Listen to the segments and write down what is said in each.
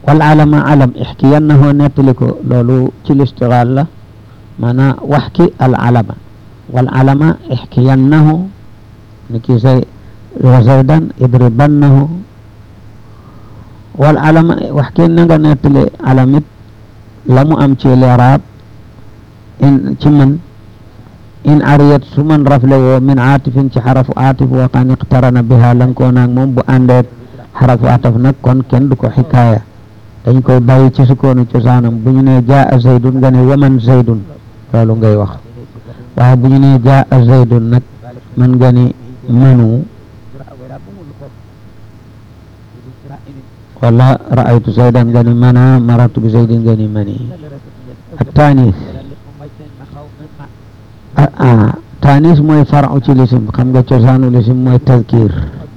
wal alama alam ixkiyannahu nettali ko loolu ci listigaal la maanaam wax ki al alama wal alama ixkiyannahu ni ki say wa zaydan idribannahu wal alama wax ki na nga nettali alamit la mu am ci liraab in ci man in ariyat su man rafle woo min aatifin ci xarafu aatif wa qan iqtarana biha lankoo naag moom bu àndeet xarafu ataf nag kon kenn du ko xikaaya dañ koy bàyyi ci sukkoonu cosaanam bu ñu nee jaa zaydun nga ne waman zaydun loolu ngay wax waaye bu ñu nee jaa zaydun nag man nga ni manu wala raaytu zaydan nga ni mana maratu bi zaydin nga ni mani التانيث ah taanis mooy faru ci lisim xam nga cosaanu lisim mooy tazkir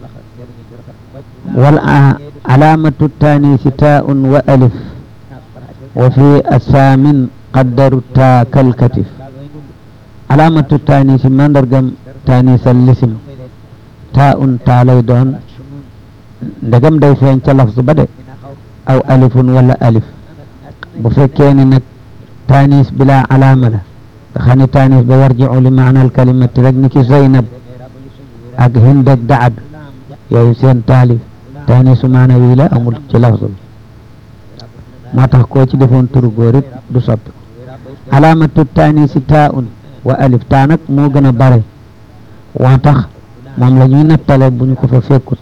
wal alaamatu taanisi taaun wa alif wa fi asaamin qaddaru taa kalkatif alaamatu taanisi mandargam taanisal lisim taaun taa lay doon ndegam day feeñ ca lafz ba de aw alifun wala alif bu fekkee ni nag taanis bila alaama la nga xam ne taanis ba yarjicu li maana alkalimati rek ni ki Zeynab ak Hind ak Daad yooyu seen taalif taanisu maana wii la amul ci lafzu bi moo tax koo ci defoon turu góor it du soppi alaamatu taanisi taaun wa alif taa nag moo gën a bare waa tax moom la ñuy nattale bu ñu ko fa fekkut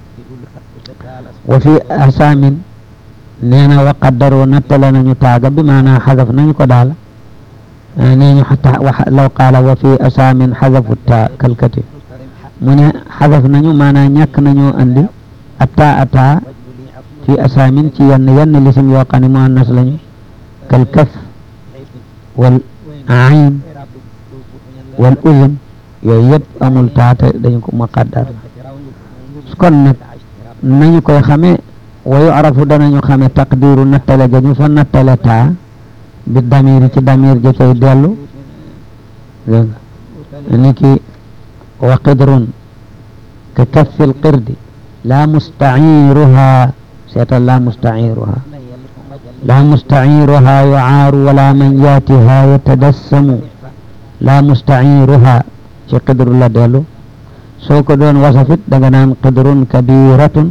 wa fi asaamin nee na wa qaddaroo nattale nañu taaga bi maanaa xadaf nañu ko daal nee ñu xata law qaala wa fi asaamin xadafu taa kalkati mu ne xadaf nañu maanaa ñàkk nañoo andi ataa ataa fi asaamin ci yenn yenn lisim yoo xam ne muannas lañu kalkaf wal ayn wal uzun yooyu yëpp amul taate dañu ko muqaddar kon nag nañu koy xamee wa yu'rafu danañu xame taqdiru nattale ga ñu fa nattale taa bi damiri ci damir ja cay dellu dégg nga ni ki wa qidrun ka kaffil qirdi la mustaciruha seetal la mustaciruha la mustaciruha yucaaru wala man yaatiha yatadassamu la mustaciruha ci qidru la dellu soo ko doon wasafit danga naan qidrun kabiratun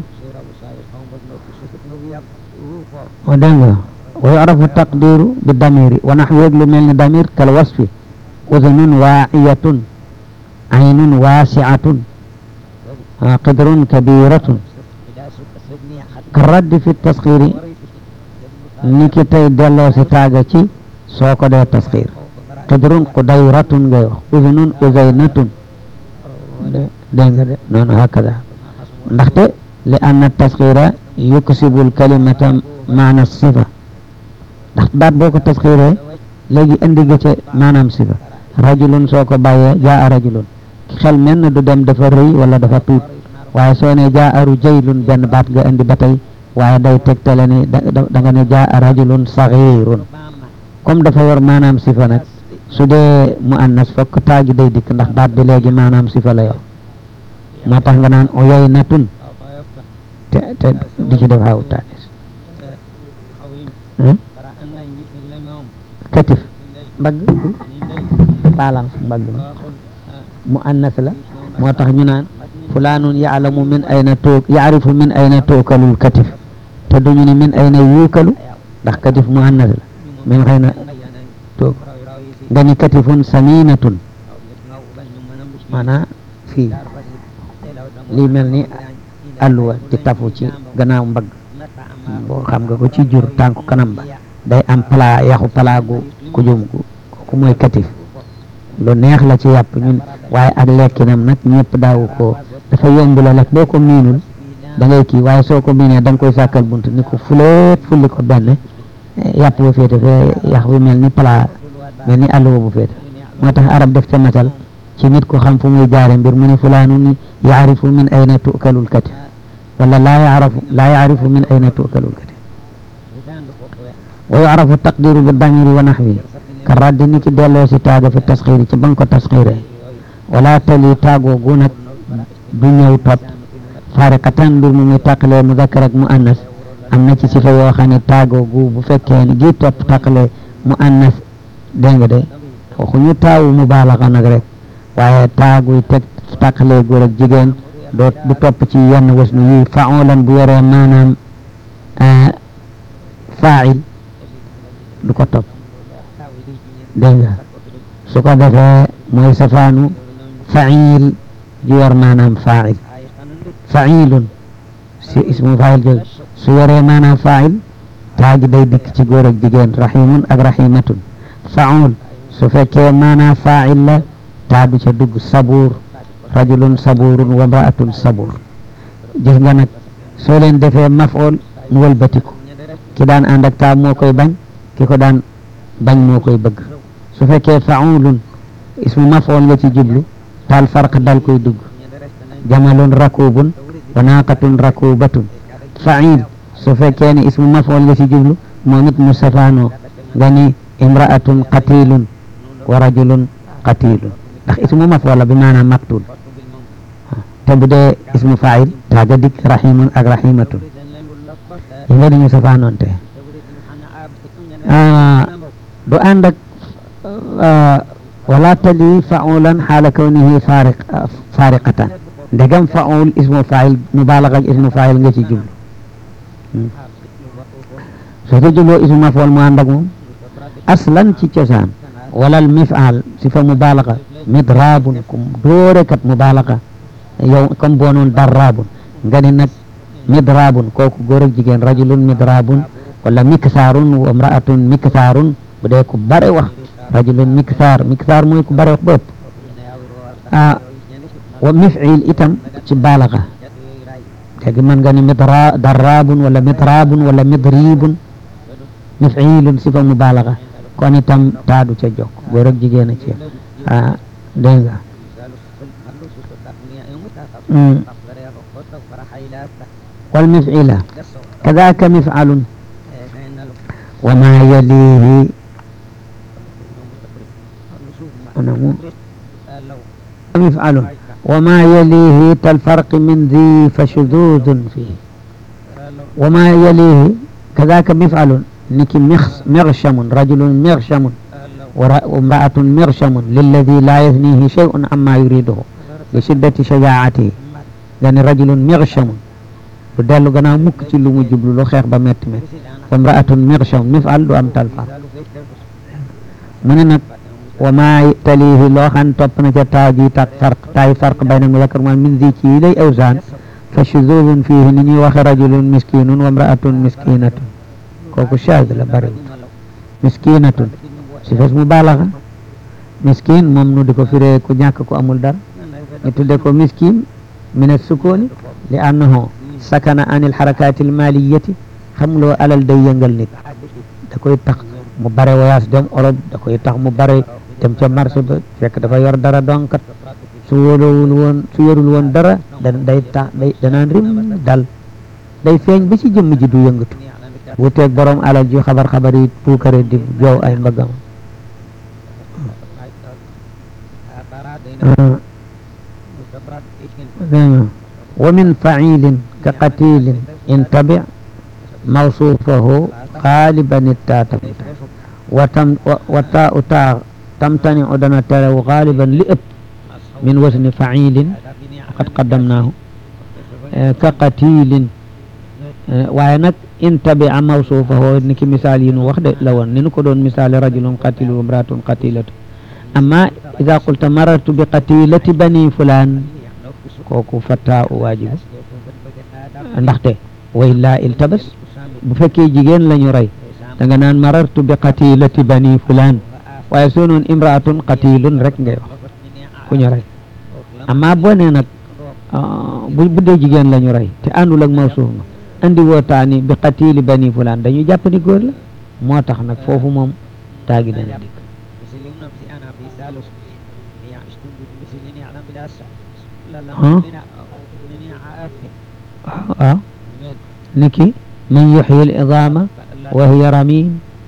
o dégg nga wa yu'rafu taqdiru bi damiri wa naxwu lu mel ni damir kal wasfi udunun waaciyatun aynun waasiatun qidrun kabiratun ka raddi fi tasxiri ni ki tey delloo si taaga ci soo ko dee tasxir qidrun qudayratun ngay wax udunun uzaynatun dégg nga de noonu hakada ndaxte li anna tasxira yuksibu lkalimata maana sifa ndax baat boo ko tasxiiree léegi indi nga ca maanaam sifa rajulun soo ko bàyyee jaa rajulun xel mel na du dem dafa rëy wala dafa tuut waaye soo ne jaa aru jaylun benn baat nga indi ba tey waaye day tegtale ni da nga ne jaa rajulun saxirun comme dafa yor maanaam sifa nag su dee mu annas fokk taagi day dikk ndax baat bi léegi maanaam sifa la yor moo tax nga naan oyoy natun te te di ci def xaw taanis katif mbagg paalam mbagg mu annas la moo tax ñu naan fulaanun yaalamu min ayna toog yaarifu min ayna tookalul katif te duñu ne min ayna yuukalu ndax katif mu annas la min xëy na toog nga ni katifun saminatun maanaa fii lii mel ni alluwa di tafu ci gannaaw mbagg boo xam nga ko ci jur tànku kanam ba day am pala yaxu pala gu ku jum gu ku mooy katif lu neex la ci yàpp ñun waaye ak lekkinam nag ñëpp daawu ko dafa yomb la lekk boo ko miinul da ngay kii waaye soo ko miinee da nga koy sàkkal bunt ni ko fuleet fulli ko benn yàpp bu féete fee yax bi mel ni pala mel ni alluwa bu féete moo tax arab def ca masal ci nit ko xam fu muy jaare mbir mu ni fulaanun yaarifu min ayna tukalul katif wala laa yaarifu laa yaarifu min ayna tukalul katif wa yu'rafu taqdiru bi damiri wa naxwi ka raddi ni ki delloo si taaga fi tasxiiri ci ba nga ko tasxiiree wala tali taagoo gu nag du ñëw tot fariqatan mbir mu muy tàqalee muzakkar ak mu annas am na ci sifa yoo xam ne taagoogu bu fekkee ni gi topp taqale mu annas dégg nga de waxuñu taawu mu baalaxa nag rek waaye taaguy teg taqale góor ak jigéen doo du topp ci yenn wasnu yi faulan bu yoree maanaam fail du ko topp dégg nga su ko defee mooy safaanu fail ju yor maanaam fail failun si ismu fail jóg su yoree maanaam fail taagi day dikk ci góor ak jigéen rahimun ak rahimatun faul su fekkee maanaam fail la taadu ca dugg sabuur rajulun saburun wa mraatun sabur gis nga nag soo leen defee mafool mu wëlbatiku ki daan ànd ak taa moo koy bañ ki ko daan bañ moo koy bëgg su fekkee faulun ismu mafool nga ci jublu taal farq dal koy dugg jamalun rakubun wa naaqatun rakubatun fail su fekkee ne ismu mafool nga ci jublu moom it mu safaanoo nga ni imraatun qatilun wa rajulun qatilun ndax ismu mafool la bi maanaam maktul te bu dee ismu fail taaga dikk rahimun ak rahimatun yi nga dañu safaanoon te du ànd ak wala tali faulan xaala kawnihi fariq fariqatan ndegam faul ismu fail mubalaga ak ismu fail nga ci jublu soo ko jubloo ismu mafool mu ànd ak moom aslan ci cosaan walal mifal si fa mubalaga midrabun kum doorekat mubalaga yow comme boo noon darrabun nga ni nag midrabun kooku góor ak jigéen rajulun midrabun wala miksaarun wa imraatun miksaarun bu dee ku bare wax rajulun miksaar miksaar mooy ku bare wax bëpp ah wa mifil itam ci balaga léegi mën nga ni midra darrabun wala midrabun wala midribun mifilun sifa mubalaga kon itam taadu ca jokk góor ak jigéen a ci ah dégg nga wal mifila kadaka mifalun wa ma yalihi مفعل وما يليه كالفرق من ذي فشذوذ فيه وما يليه كذاك مفعل نك مغشم رجل مغشم وامرأة مغشم للذي لا يثنيه شيء عما يريده لشدة شجاعته يعني رجل مغشم بدل غنا مك ci lu mu jublu lu xeex ba metti metti wamra'atun migsham mif'al du am talfa mu ne nag wa ma talihi loo xam topp na ca taaji tak farq taay farq bayna muzakkar ma min zi ci lay awsaan fa shuzuzun fihi ni ñuy waxe rajulun miskinun wa imra'atun miskinatun kooku shaaz la bari miskinatun si fes mu baalaxa miskin moom nu di ko firee ku ñàkk ku amul dara ñu tudde ko miskin min as-sukuni li annahu sakana anil harakati al-maliyati xam loo alal day yëngal nit da koy tax mu bare voyage dem Europe da koy tax mu bare dem ca marché ba fekk dafa yor dara donkat su wóolowul woon su yorul woon dara da day tax day danaan rim dal day feeñ ba ci jëmm ji du yëngatu wuteeg borom alal ji xabar xabar yi puukare di joow ay mbagam wa min failin ka qatilin intabi mawsuufahu xaaliban ittaata watam wata utaa tamtani o dana terew xaaliban li ëpp min wasni failin qad qaddamnaahu ka qatilin waaye nag intabi a mawsuufahu ni ki misaal yi nu wax de la woon ni nu ko doon misaale rajulun qatilun imraatun qatilatu amma ida qulta marartu bi qatilati bani fulaan kooku fatta u waajibu ndaxte wa illaa iltabas bu fekkee jigéen la ñu rey da nga naan marartu bi qatilati bani fulaan waaye soo noon imraatun qatilun rek ngay wax ku ñu rey amma boo nee nag bu bu dee jigéen la ñu rey te àndul ak mawsuuf ma andi woo taani bi qatili bani fulaan dañu jàpp ni góor la moo tax nag foofu moom taagi dana dikk waaw niki man yuxyi al idaama wa hiya ramim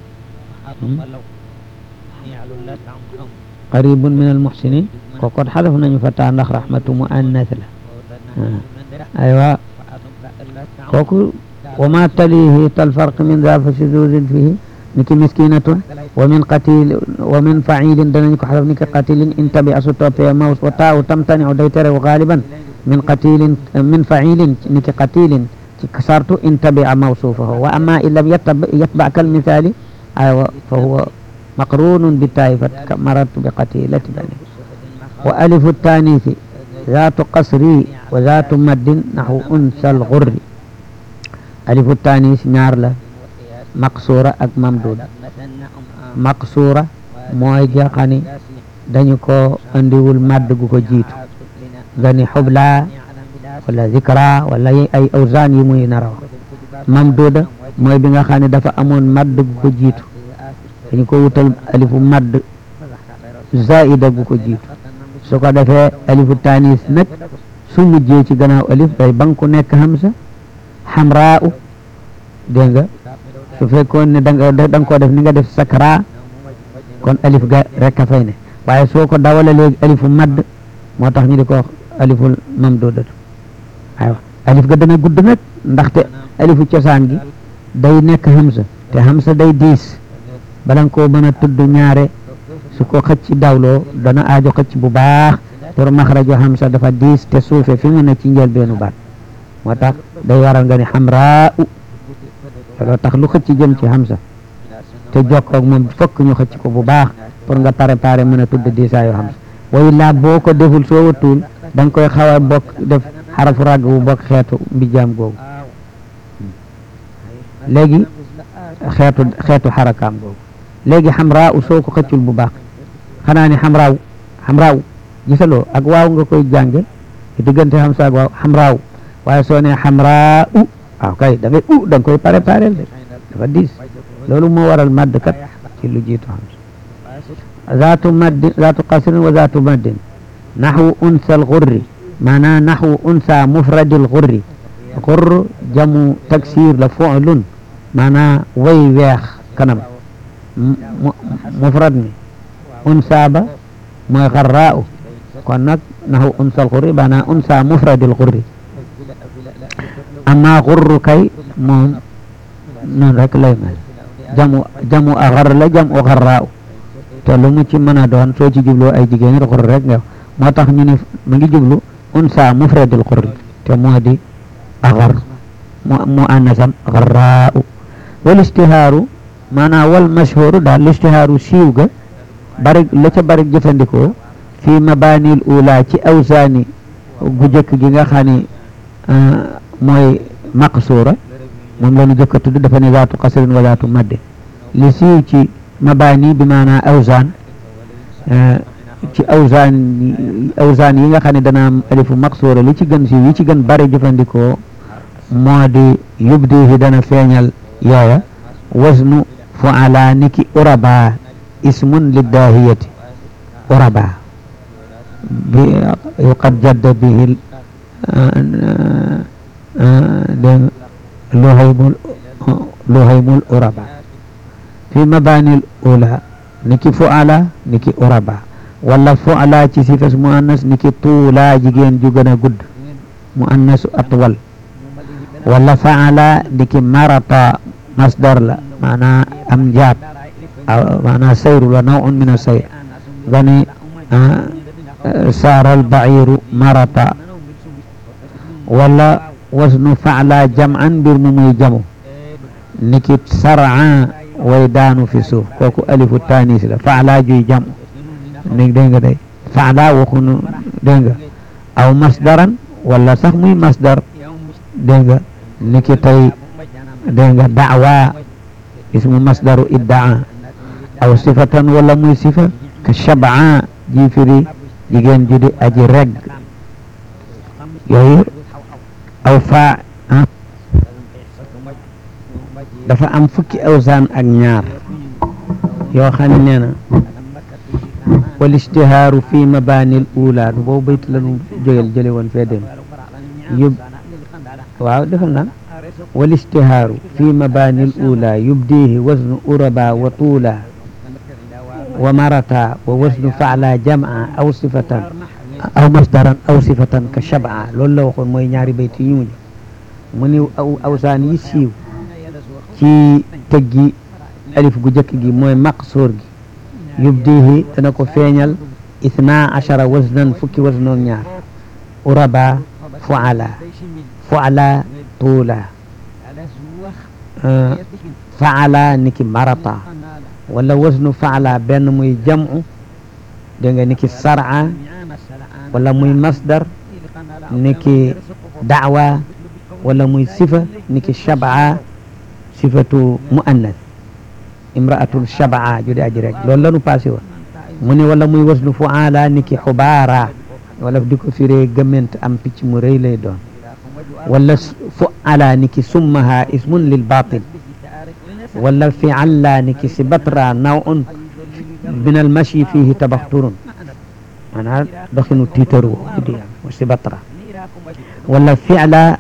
qaribun min al muxsinin kookot xadaf nañu fa taa ndax rahmatu muannas la aywa kooku wa ma talihi tal farq min za fa shuzuzin fihi niki miskinatun wa min qatil wa min fa'ilin danañ ko xaraf niki qatilin in tabi asu toppee maws wa taaw tamtani day tere galiban min qatilin min fa'ilin niki qatilin ci sartu in tabi mawsufahu wa amma in lam yatba kal misali aywa fa huwa maqrunun bi taifat marartu bi qatilati bani wa alifu tanisi ذات قصري وذات مد نحو أنثى الغر ألف التانيث ñaar la maqsuura ak mamduud maqsuura mooy ja xani dañu ko andiwul madd gu ko jiitu nga ni xubla wala zikra wala ay awzaan yi muy nara wax mamduuda mooy bi nga xam ne dafa amoon madd gu ko jiitu dañu ko wutal alifu madd zaida gu ko jiitu su ko defee alifu tanis nag su mujjee ci gannaaw alif day banku nekk hamsa xamraa u dégg nga su fekkoon ne da nga da nga koo def ni nga def sakra kon alif ga rek a fay ne waaye soo ko dawale léegi alifu madd moo tax ñu di ko wax aliful mamdudatu aywa alif ga dana gudd nag ndaxte alifu cosaan gi day nekk hamsa te hamsa day diis bala nga koo mën a tudd ñaare su ko xëcc dawloo dana aajo xëcc bu baax pour maxrajo hamsa dafa diis te suufe fi mu ne ci njëlbeenu baat moo tax day waral nga ni xamraa u looloo tax lu xëcc jëm ci hamsa te jokkoog moom fokk ñu xëcc ko bu baax pour nga préparer mën a tudd diisaayu hamsa way laa boo ko deful soo watul da nga koy xaw a bokk def xarafu ràgg bu bokk xeetu mbijaam googu léegi xeetu xeetu xarakaam googu léegi xamraa u soo ko xëccul bu baax xanaa ni xamraaw xamraaw gisaloo ak waaw nga koy jànge diggante xam saag waaw xamraaw waaye soo ne xamraa u waaw kay da ngay u da nga koy préparé de dafa diis loolu moo waral madd kat ci lu jiitu xam zaatu maddin zaatu qasrin wa zaatu maddin naxwu unsa al xurri maanaam naxwu unsa mufradil xurri xurr jamu taksir la fu'lun maanaam way weex kanam mufrad mi unsa ba mooy xarraa u kon nag naxu unsa al xurri maanaam unsa mufradil xurri amma xurru kay moom noonu rek lay mel jamu jamu a xar la jamu xarraa u te lu mu ci mën a doon soo ci jubloo ay jigéen xur rek nga moo tax ñu ne mu ngi jublu unsa mufradil xurri te moo di axar mu annasam xarraa u wal istihaaru maanaam wal mashhuru daal listihaaru siiw ga bari la ca bari jëfandikoo fii mabanil ula ci awsaani gu jëkk gi nga xam ne mooy maqsuura moom la ñu jëkk a tudd dafa ne zaatu qasrin wa zaatu madde li siiw ci mabani bi maanaam awsaan ci awsaan awsaan yi nga xam ne dana am alifu maqsuura li ci gën siiw yi ci gën bari jëfandikoo moo di yubdihi dana feeñal yooya wasnu fuala niki uraba ismun liddahiyati uraba bi qad jadda bihi dégg luhaymul luhaymul uraba fi mabanil ula niki fuala niki uraba wala fuala ci sifas muannas niki tuula jigéen ju gën a gudd muannasu atwal wala faala niki marata masdar la maanaa am njaab maanaa sayru la nawun min asayr gani saara albaciru marata wala wasnu faala jam'an mbir mu muy jamu niki sar'a way daanu fi suuf kooku alifu tanis la faala juy jam ni dégg nga day faala waxunu dégg nga aw masdaran wala sax muy masdar dégg nga niki tey dégg nga daawa ismu masdaru iddaa aw sifatan wala muy sifa ka shabaa ji firi jigéen ju di aji reg yooyu aw faa dafa am fukki awsaan ak ñaar yoo xam ne nee na wal istihaaru fi mabanil ula du boobu bayt la nu jógel jële woon fee dem yub waaw defal naan wal istihaaru fi mabanil ula yubdihi wasnu uraba wa tuula wa marata wa wasnu faala jam'a aw sifatan aw masdaran aw sifatan ka shab'a loolu la waxoon mooy ñaari bayt yi ñu mujj mu ni aw awsaan yi siiw ci tëggi alif gu jëkk gi mooy maqsuur gi yubdihi dana ko feeñal ithna achara wasnan fukki wasnoog ñaar uraba fuala fuala tuula faala niki marata wala wasnu faala benn muy jam'u dégg nga niki sar'a wala muy masdar niki da'wa wala muy sifa niki shab'a sifatu muannas imra'atul shab'a jude aji rek loolu lanu passé woon mu ne wala muy wasnu fuala niki xubaara wala di ko firee gëment am picc mu rëy lay doon wala fuala niki summaha ismun lil batil wala fi'alla niki sibatra naw'un min al mashi fihi tabaxturun maanaam doxinu tiitaru di am wa sibatra wala fi'la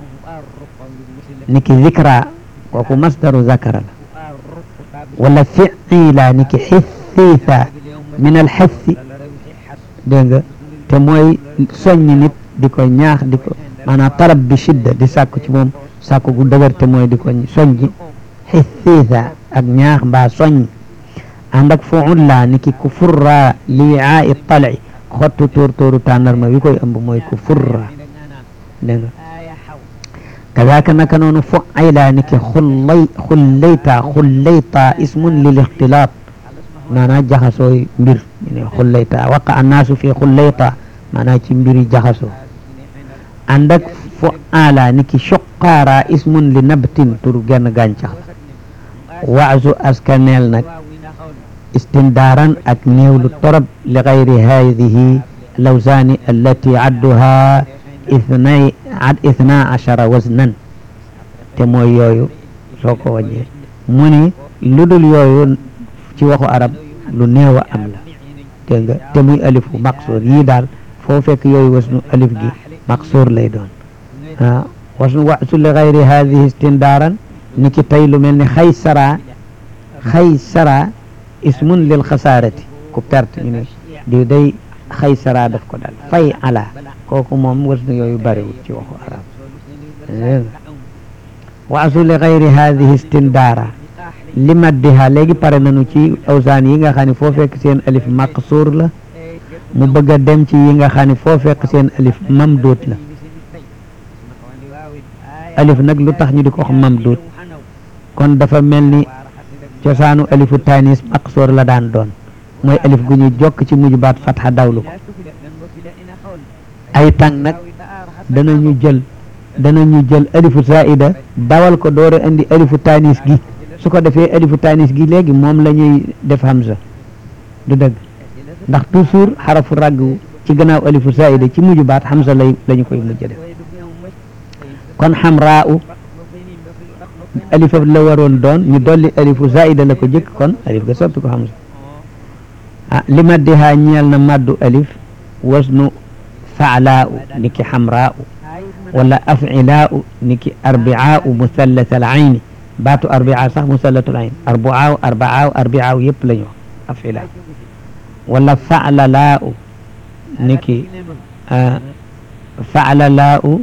niki zikra kooku masdaru zakara la wala fi'ila niki xithiitha min al xethi dégg nga te mooy soññi nit di ko ñaax di ko maanaam talab bi shidda di sàkku ci moom sàkku gu dëgër te mooy di ko soññi xithiitha ak ñaax mbaa soññ ànd ak fuulla ni ki ku furra liaa i talci xottu tóor tóoru tàndarma wi koy ëmb mooy ku furra dégg nga kadaaka naka noonu fuayla ni ki xullay xullayta xullayta ismun lil ixtilaat maanaam jaxasooy mbir ñu ne xullayta waqa annaasu fi xullayta maanaam ci mbiri jaxasoo ànd ak fuala ni ki suqaara ismun li nabtin tur genn gàncax la waasu askaneel nag istindaaran ak néewlu torop li gayri hadihi lawsaani allati adduha ithnay ad ithna achara wasnan te mooy yooyu soo ko wàññee mu ni lu dul yooyu ci waxu arab lu néew a am la dégg nga te muy alifu maqsuur yii daal foo fekk yooyu wasnu alif gi maqsuur lay doon ah wasnu wasu li gayri hadihi istindaaran ni ki tey lu mel ni xaysara xaysara ismun lil xasaarati ku perte ñu ne di day xaysara daf ko dal fay ala kooku moom wasnu yooyu bariwul ci waxu arab waasu li gayri hadihi istindaara li maddiha léegi pare nañu ci awsaan yi nga xam ne foo fekk seen alif maqsuur la mu bëgg a dem ci yi nga xam ne foo fekk seen alif mamduut la alif nag lu tax ñu di ko wax mamduut kon dafa mel ni cosaanu alifu tanis maqsoor la daan doon mooy alif gu ñu jokk ci mujj baat fatxa dawlu ko ay tàng nag danañu jël danañu jël alifu zaida dawal ko door a indi alifu tanis gi su ko defee alifu tanis gi léegi moom la ñuy def hamza du dëgg ndax toujours xarafu ragg ci gannaaw alifu zaida ci mujj baat hamza lay la ñu koy mujj def kon xamraa u alif la waroon doon ñu dolli alifu zaida la ko jëkk kon alif ga soppi ko hamza ah li maddihaa ñeel na maddu alif wasnu faalaa u niki xamraa u wala afilaa u niki arbia u musallat al ayni baatu arbia sax musallatul ayn arbaa u arbaa u arbia u yëpp la ñu wax afilaa wala faalalaa u niki faalalaa u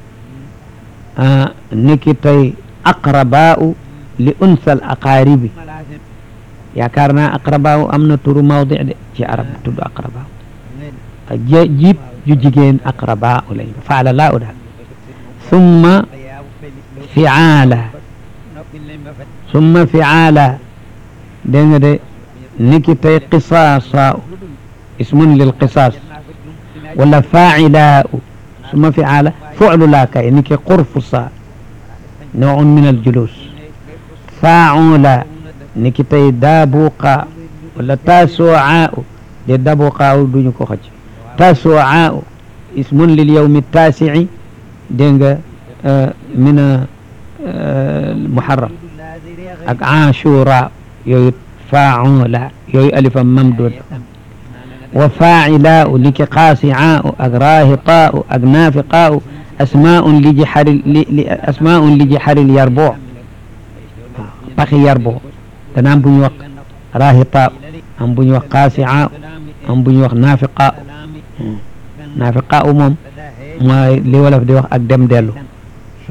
niki tey aqrabaau li unsal aqaaribi yaakaar naa aqrabaau am na turu mawdi de ci arab tudd aqrabaau jiib ju jigéen aqrabaau lañ faala laa u daal summa fiaala summa fiaala dégg nga de niki tey qisaasa ismun lil qisaas wala faacilaau summa fiaala fuclu laa kay niki qurfusa نوع من الجلوس فاعولا نكتي دابوقا ولا تاسوعاء دي دابوقا دوني كو خج تاسوعاء اسم لليوم التاسع دينغا آه من آه المحرم اك عاشوراء يو فاعولا يو الف ممدود وفاعلاء لك قاسعاء اك راهطاء اك نافقاء asmaa li jixar li asmaa li jixar yarboo paxi yarboo dana am bu ñu wax raahita am bu ñu wax qaasi'a am bu ñu wax naafiqa naafiqa moom mooy li wolof di wax ak dem dellu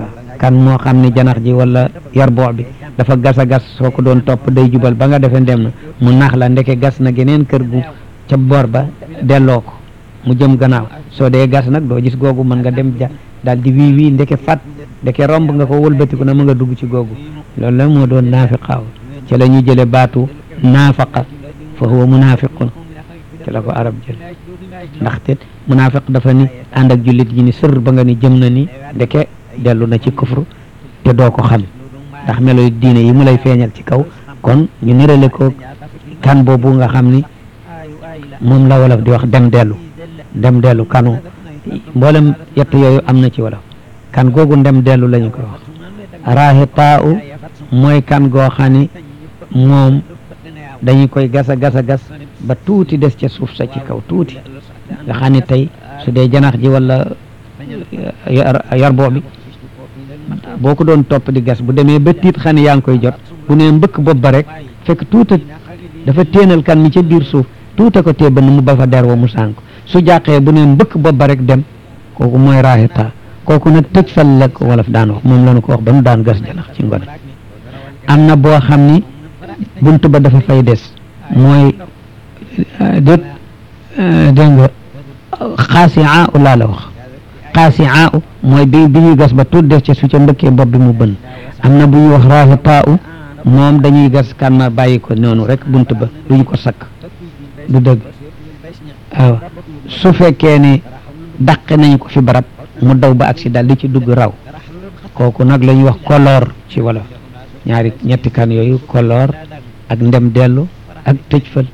kan moo xam ne janax ji wala yarboo bi dafa gas a gas soo ko doon topp day jubal ba nga defee ndem na mu nax la ndeke gas na geneen kër gu ca boor ba delloo ko mu jëm gannaaw soo dee gas nag doo gis googu mën nga dem ja daal di wii wii ndeke fat ndeke romb nga ko wëlbatiku na mu nga dugg ci googu loolu la moo doon naafiqaaw ci la ñu jële baatu naafaqa fa huwa munaafiqun ci la ko arab jël ndaxte munaafiq dafa ni ànd ak jullit ji ni sër ba nga ni jëm na ni ndeke dellu na ci kufru te doo ko xam ndax melo diine yi mu lay feeñal ci kaw kon ñu nirale ko kan boobu nga xam ni moom la wolof di wax dem dellu dem dellu kanu mboolem yett yooyu am na ci wolof kan googu ndem dellu lañu koy wax raahitaa u mooy kan goo xam ni moom dañu koy gas a gas a gas ba tuuti des ca suuf sa ci kaw tuuti nga xam ni tey su dee janax ji wala yarboo bi boo ko doon topp di gas bu demee ba tiit xam ne yaa ngi koy jot bu nee mbëkk bopp ba rek fekk tuuta dafa téenal kan mi ca biir suuf tuuta ko tee ba mu ba fa der wa mu sànk su jàqee bu nee mbëkk bopp ba rek dem kooku mooy raahita kooku nag tëj fal la ko wolof daan wax moom la ñu ko wax ba nu daan gas janax ci ngone am na boo xam ni bunt ba dafa fay des mooy dét dégg nga xaasiaa u laa la wax xaasiaa u mooy bi bi ñuy gas ba tuut des ca su ca mbëkkee bopp bi mu bën am na bu ñuy wax raahitaa u moom dañuy gas kan ma bàyyi ko noonu rek bunt ba duñu ko sakk du dëgg waaw su fekkee ni dàqe nañu ko fi barab mu daw ba accident li ci dugg raw kooku nag la ñuy wax koloor ci wolof ñaari ñetti kan yooyu koloor ak ndem dellu ak tëj fël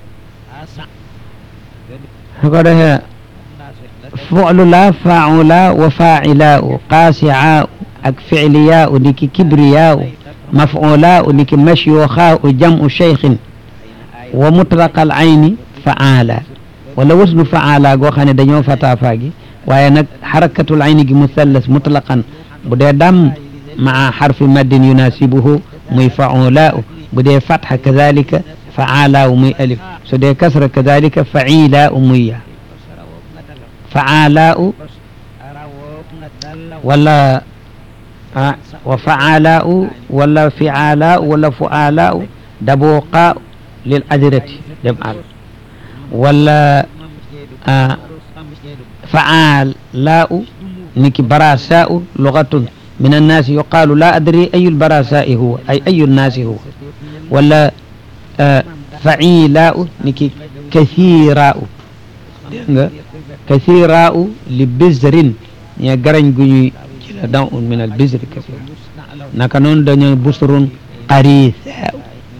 su ko defee fu'lu la faula wa faila u qaasiaa ak fiiliyaa u niki kibriyaa u maf'ulaa u niki mashyuuxaa u jam'u cheikhin wa mutlaqal ayni faala wala wasnu faala goo xam ne dañoo fataafa gi waaye nag xarakatul ayni gi musallas mutlaqan bu dee dam maa xarfi maddin yunasibuhu muy faula u bu dee fatxa kadalika faala u muy alif su dee kasra kadalika faila u muy ya faala u wala ah wa faala u wala fiala u wala fuala u dabuqa lil adirati dem al wala faala u niki barasa u lugatun من الناس يقال لا أدري أي البراساء هو أي أي الناس هو ولا آه فعيلاء نكي كثيراء كثيراء لبزر يا غران غني داء من البزر كثير نكنون دنيا بسر قريثاء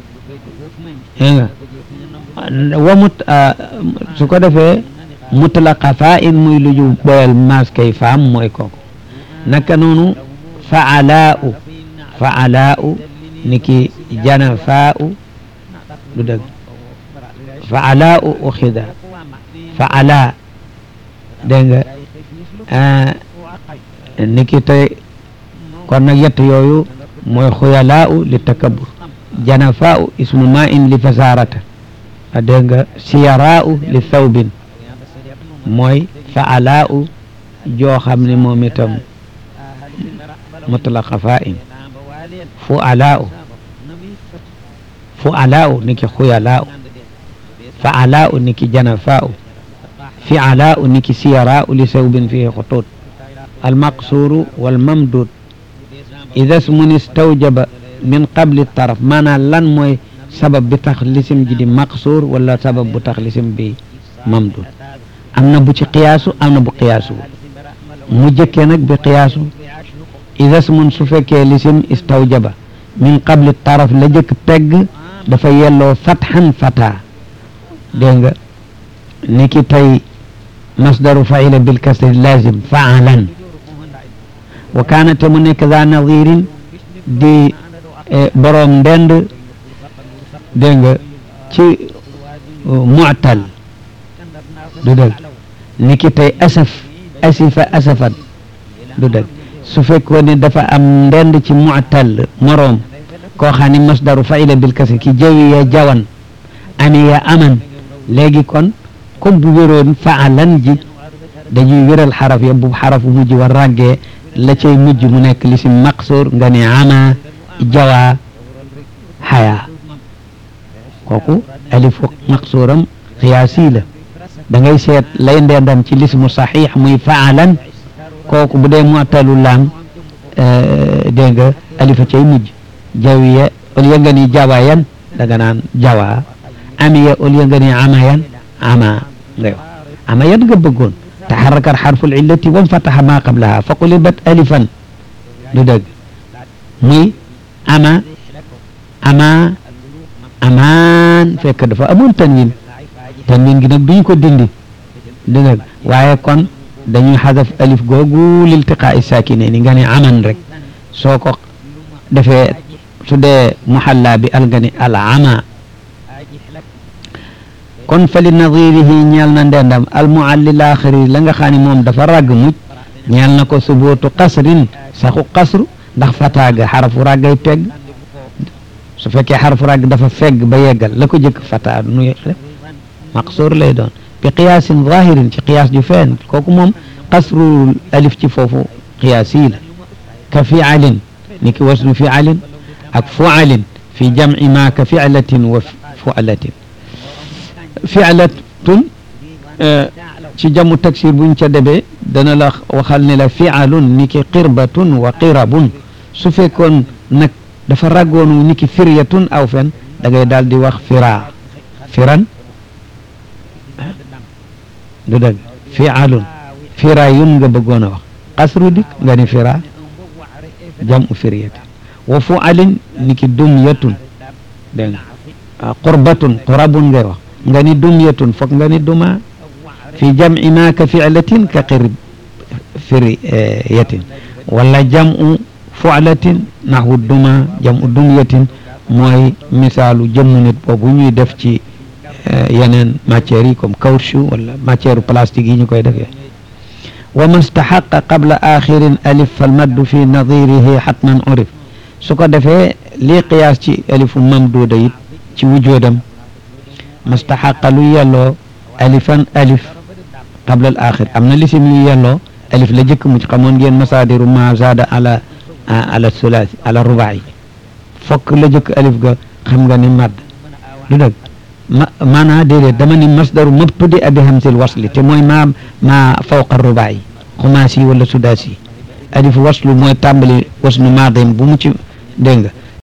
ومت آه سكو دفه مطلق فائن موي لجو بويل ماس كي فام موي كوكو naka noonu faalaa'u faalaa'u niki janafaa'u du dëgg faalaa'u uxida faala dégg nga niki tey kon nag yett yooyu mooy xuyalaa'u li takabur janafaa'u ismu ma'in li fasarata dégg nga siyaraa'u li thawbin mooy faalaa'u joo xam ne moom itam mutlaqa fa'in fu'alaa'u fu'alaa'u niki xuyalaa'u fa'alaa'u niki janafaa'u fi'alaa'u niki siyaraa'u li sawbin fihi xutut المقصور والممدود إذا اسم استوجب من قبل الطرف معنى لن موي سبب بتخليسم جدي مقصور ولا سبب بتخليسم بممدود أمنا بو قياسو أمنا بو قياسو مجكنك بقياسو إذا اسم سفك لسم استوجب من قبل الطرف لجك تج دفا يلو فتحا فتا دينغ نيكي تاي مصدر فعل بالكسر لازم فعلا وكانت من كذا نظير دي بروم دند دينغ تي معتل دودل نيكي تاي اسف اسف اسفا دودل su fekkoon ne dafa am ndend ci mu'tal moroom koo xam ne masdaru faila bil kasri ki jawi ya jawan ani ya aman léegi kon comme bu wéroon faalan ji dañuy wéral xaraf ya bu xaraf bu mujj war ràggee la cay mujj mu nekk lisim maqsuur nga ne ama jawa xaya kooku alifu maqsuuram xiyaasi la da ngay seet lay ndendam ci lismu saxiix muy faalan kooku bu dee mu'talu laam dégg nga alifa cay mujj jawiya au lieu nga ni jawayan da nga naan jawa amiya au lieu nga ni amayan ama ngay wax amayan nga bëggoon taxaraka xarful illati wam fataxa maa qablaha fa qulibat alifan du dëgg muy ama ama amaan fekk dafa amoon tanwin tanwin gi nag duñ ko dindi du dëgg waaye kon dañuy xadaf alif googu liltiqaa'i saakine ni nga ne aman rek soo ko defee su dee muxalla bi al nga ne al ama kon fa li nadirihi ñeel na ndendam al muallil axiri la nga xam ne moom dafa ràgg muj ñeel na ko subootu qasrin saxu qasru ndax fataaga xarafu ràggay pegg su fekkee xarafu ràgg dafa fegg ba yeggal la ko jëkk fataa nu def maqsuur lay doon bi qiyaasin zahirin ci qiyaas ju feen kooku moom qasru alif ci foofu qiyaas yi la ka fialin ni ki wasnu fialin ak fualin fi jamci ma ka filatin wa fualatin fi'latun ci jamu taksir buñ ca debee dana la waxal ne la fi'alun ni ki qirbatun wa qirabun su fekkoon nag dafa raggoonu ni ki firyatun aw fen da ngay daal di wax fira firan du dëgg fi'alun firayun nga bëggoon a wax qasru dik nga ni fira jamu firyatin wa fu'alin ni ki dumyatun dégg nga qurbatun qurabun ngay wax nga ni dumyatun foog nga ni duma fi jamci ma ka filatin ka qirb firyatin wala jamu fualatin naxwu duma jamu dumyatin mooy misaalu jëmmu nit boobu ñuy def ci yeneen matières yi comme caoutchouc wala matière plastique yi ñu koy defee wa man staxaqa qabla axirin alif falmaddu fi nadirihi xatman urif su ko defee lii qiyaas ci alifu mamduuda it ci wujoodam mastaxaqa lu yelloo alifan alif qabla al axir am na lisim yu yelloo alif la jëkk mu ci xamoon ngeen masaadiru ma zaada ala ala sulaasi ala rubaay fokk la jëkk alif ga xam nga ni madd du dëgg ma maanaa déedéet dama ni masdaru mabtudi abi hamsil wasli te mooy ma ma fawqa rubaay xumaasi wala sudaasi alif waslu mooy tàmbali wasnu maadim bu mu ci dégg nga